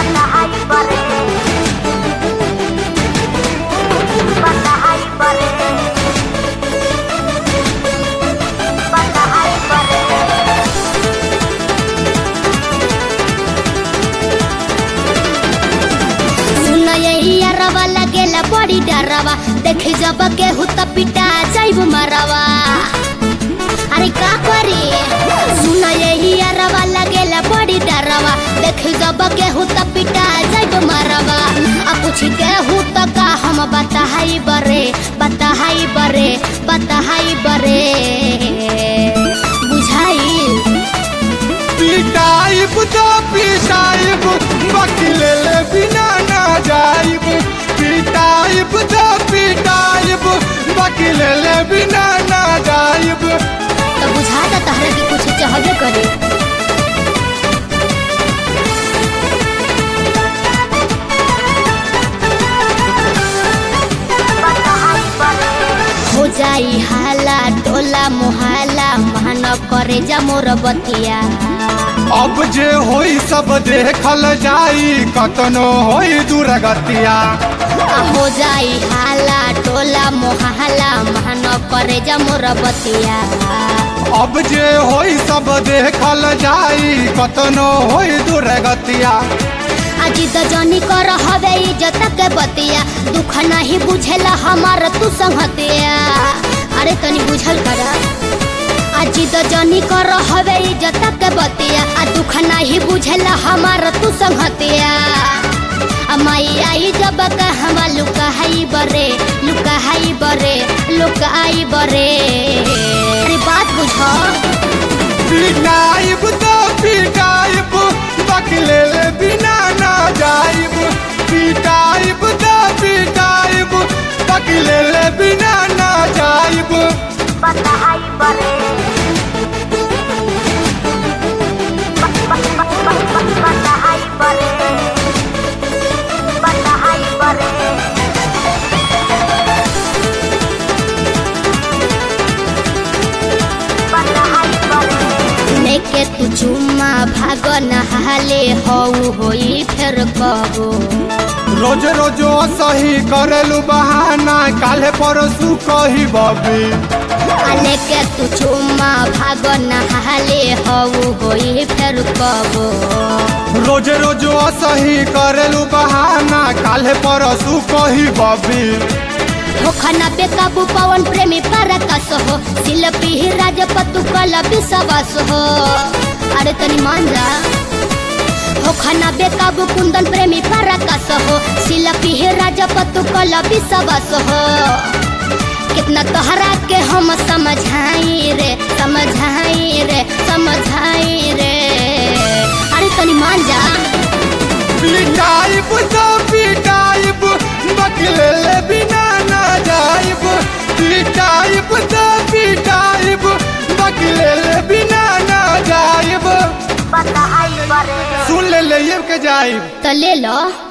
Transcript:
Patahai pare Patahai pare Patahai pare सुन यही अरवा लगेला बड़ी डरवा देखे जब केहू त पिटा जाइब मरवा अरे का करी सुन यही अरवा लगेला बड़ी डरवा देखे जब केहू त पिटा जाइब मरवा आ पूछ केहू त का हम बताहाई बरे बताहाई बरे बताहाई बरे बुझाइल पिटाइब तो पिटाइब बकले ले बिना ना जाइब पिटाइब तो पिटाइब बकले ले बिना ना जाइब तो बुझाता तहरा के कुछ चाहबे करे Patahai pare हो जाई हाला टोला मोहाला मान करे जा मोर बतिया अब जे होई सब देखल जाई कतनो होई दुर्गतिया आ हो जाई हाला टोला मोहाला मान करे जा मोर बतिया अब जे होई सब देखल जाई कतनो होई दुर्गतिया अजी तो जनी कर हवे इज्जत के बतिया दुख नहीं बुझेला हमार तू संगतिया अरे तनी बुझल कर अजी तो जनी कर हवे इज्जत के बतिया आ दुख नहीं बुझेला हमार तू संगतिया आ माई आई जब कहवा लुकाई बरे लुकाई बरे लुकाई बरे अरे बात बुझो पिटाइब तो पिटाइब बकले ले बिना ना जाइब पिटाइब तो पिटाइब बकले ले बिना ना जाइब Patahai pare Patahai pare Patahai pare Patahai pare लेके तू चुम्मा भाग नहाले हऊ होई फिर कबो रोज रोज सही करेलू बहाना काले परसू कही बबी आ लेके तू चुम्मा भाग नहाले हऊ होई फिर कबो रोज रोज सही करेलू बहाना काले परसू कही बबी होखना बेकाबू पवन प्रेमी परकस हो शिल्पी राजपतु कल विश्वास हो अरे तनी मान जा होखना बेकाबू कुंदन प्रेमी परकस हो शिल्पी राजपतु कल विश्वास हो कितना तोहरा के हम समझाई रे समझाई रे समझाई रे अरे तनी मान जा पिटाइब तो पिटाइब बकले ले बिना ना जाइब पिटाइब तो पिटाइब बकले ले बिना ना जाइब Patahai pare सुन ले ले के जाइब तो ले लो